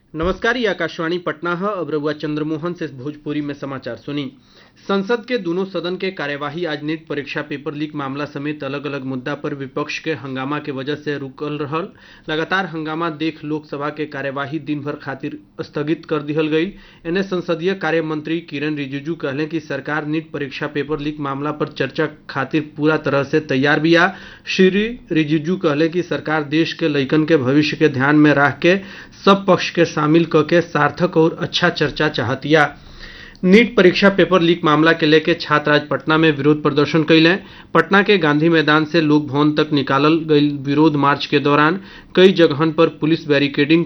नमस्कार ये आकाशवाणी पटना है अब रउआ चंद्रमोहन से भोजपुरी में समाचार सुनी संसद के दोनों सदन के कार्यवाही आज नीट परीक्षा पेपर लीक मामला समेत अलग अलग मुद्दा पर विपक्ष के हंगामा के वजह से रुकल रहल लगातार हंगामा देख लोकसभा के कार्यवाही दिन भर खातिर स्थगित कर दिहल गई एने संसदीय कार्य मंत्री किरण रिजिजू कहले कि सरकार नीट परीक्षा पेपर लीक मामला पर चर्चा खातिर पूरा तरह से तैयार बिया श्री रिजिजू कहले कि सरकार देश के लइकन के भविष्य के ध्यान में रख के सब पक्ष के शामिल क के सार्थक और अच्छा चर्चा चाहतिया नीट परीक्षा पेपर लीक मामला के लेके छात्र आज पटना में विरोध प्रदर्शन कैले पटना के गांधी मैदान से लोक भवन तक निकालल गई विरोध मार्च के दौरान कई जगहन पर पुलिस बैरिकेडिंग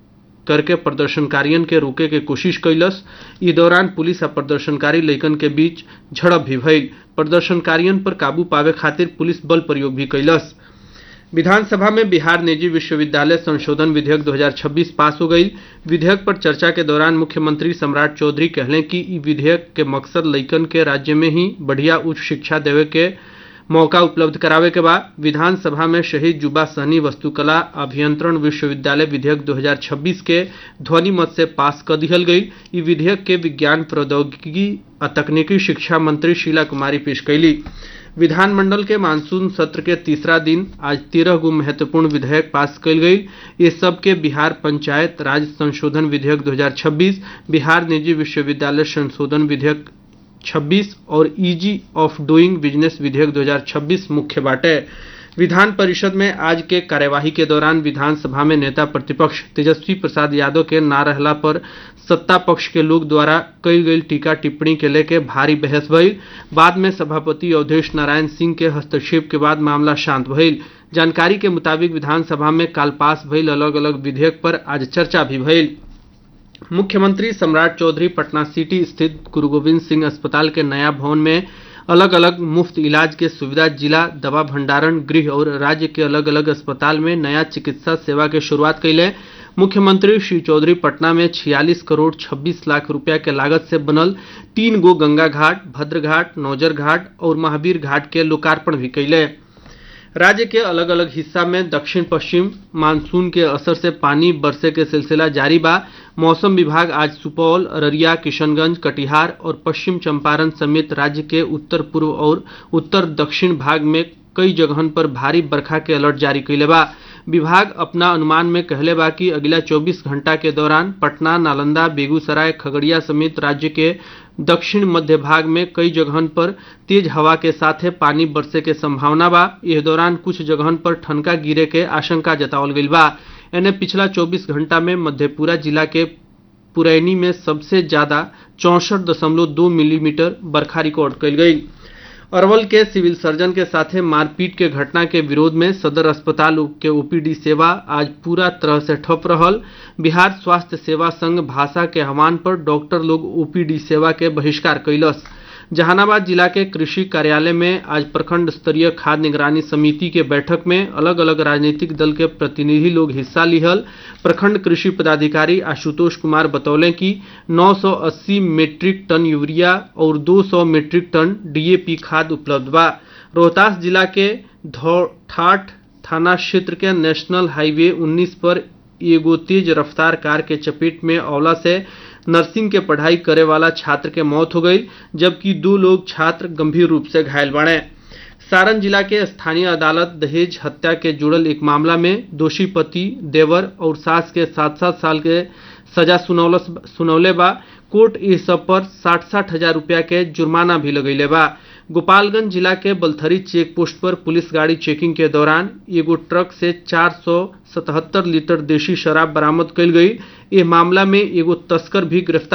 करके प्रदर्शनकारियन के रोके के कोशिश कैलस ई दौरान पुलिस आ प्रदर्शनकारी लइकन के बीच झड़प भी भइल प्रदर्शनकारियन पर काबू पावे खातिर पुलिस बल प्रयोग भी कैलस विधानसभा में बिहार निजी विश्वविद्यालय संशोधन विधेयक 2026 पास हो गई विधेयक पर चर्चा के दौरान मुख्यमंत्री सम्राट चौधरी कहले कि ई विधेयक के मकसद लइकन के राज्य में ही बढ़िया उच्च शिक्षा देवे के मौका उपलब्ध करावे के बाद विधानसभा में शहीद जुबा सहनी वस्तुकला अभियंत्रण विश्वविद्यालय विधेयक 2026 के ध्वनि मत से पास कर दिहल गई ई विधेयक के विज्ञान प्रौद्योगिकी आ तकनीकी शिक्षा मंत्री शीला कुमारी पेश कैली विधानमंडल के मानसून सत्र के तीसरा दिन आज तेरह गो महत्वपूर्ण विधेयक पास कल गई ये सब के बिहार पंचायत राज संशोधन विधेयक 2026 बिहार निजी विश्वविद्यालय संशोधन विधेयक 26 और इजी ऑफ डूइंग बिजनेस विधेयक 2026 मुख्य बाटे विधान परिषद में आज के कार्यवाही के दौरान विधानसभा में नेता प्रतिपक्ष तेजस्वी प्रसाद यादव के ना रहला पर सत्ता पक्ष के लोग द्वारा कई गई टीका टिप्पणी के लेके भारी बहस भइल बाद में सभापति अवधेश नारायण सिंह के हस्तक्षेप के बाद मामला शांत भइल जानकारी के मुताबिक विधानसभा में काल पास भइल अलग अलग विधेयक पर आज चर्चा भी भइल मुख्यमंत्री सम्राट चौधरी पटना सिटी स्थित गुरु गोविंद सिंह अस्पताल के नया भवन में अलग अलग मुफ्त इलाज के सुविधा जिला दवा भंडारण गृह और राज्य के अलग अलग अस्पताल में नया चिकित्सा सेवा के शुरुआत कैले मुख्यमंत्री श्री चौधरी पटना में 46 करोड़ 26 लाख रुपया के लागत से बनल तीन गो गंगा घाट भद्र घाट नौजर घाट और महावीर घाट के लोकार्पण भी कैले राज्य के अलग अलग हिस्सा में दक्षिण पश्चिम मानसून के असर से पानी बरसे के सिलसिला जारी बा मौसम विभाग आज सुपौल अररिया किशनगंज कटिहार और पश्चिम चंपारण समेत राज्य के उत्तर पूर्व और उत्तर दक्षिण भाग में कई जगहन पर भारी बरखा के अलर्ट जारी कैले बा विभाग अपना अनुमान में कहले बा कि अगला 24 घंटा के दौरान पटना नालंदा बेगूसराय खगड़िया समेत राज्य के दक्षिण मध्य भाग में कई जगहन पर तेज हवा के साथ पानी बरसे के संभावना बा इस दौरान कुछ जगहन पर ठनका गिरे के आशंका जतावल गई बा एने पिछला 24 घंटा में मधेपुरा जिला के पुरैनी में सबसे ज्यादा चौसठ दशमलव दो मिलीमीटर बरखा रिकॉर्ड कल गई अरवल के सिविल सर्जन के साथे मारपीट के घटना के विरोध में सदर अस्पताल के ओपीडी सेवा आज पूरा तरह से ठप रहल बिहार स्वास्थ्य सेवा संघ भाषा के आह्वान पर डॉक्टर लोग ओपीडी सेवा के बहिष्कार कैलस जहानाबाद जिला के कृषि कार्यालय में आज प्रखंड स्तरीय खाद्य निगरानी समिति के बैठक में अलग अलग राजनीतिक दल के प्रतिनिधि लोग हिस्सा लिहल प्रखंड कृषि पदाधिकारी आशुतोष कुमार बतौले कि 980 मीट्रिक टन यूरिया और 200 मीट्रिक टन डीएपी खाद उपलब्ध बा रोहतास जिला के ठाठ थाना क्षेत्र के नेशनल हाईवे 19 पर एगो तेज रफ्तार कार के चपेट में औला से नर्सिंग के पढ़ाई करे वाला छात्र के मौत हो गई जबकि दो लोग छात्र गंभीर रूप से घायल बने सारण जिला के स्थानीय अदालत दहेज हत्या के जुड़ल एक मामला में दोषी पति देवर और सास के सात सात साल के सजा सुनौले बा कोर्ट इस सब पर साठ साठ हजार रुपया के जुर्माना भी लगैले बा गोपालगंज जिला के बलथरी चेक पोस्ट पर पुलिस गाड़ी चेकिंग के दौरान एगो ट्रक से 477 लीटर देशी शराब बरामद कल गई ये मामला में एगो तस्कर भी गिरफ्तार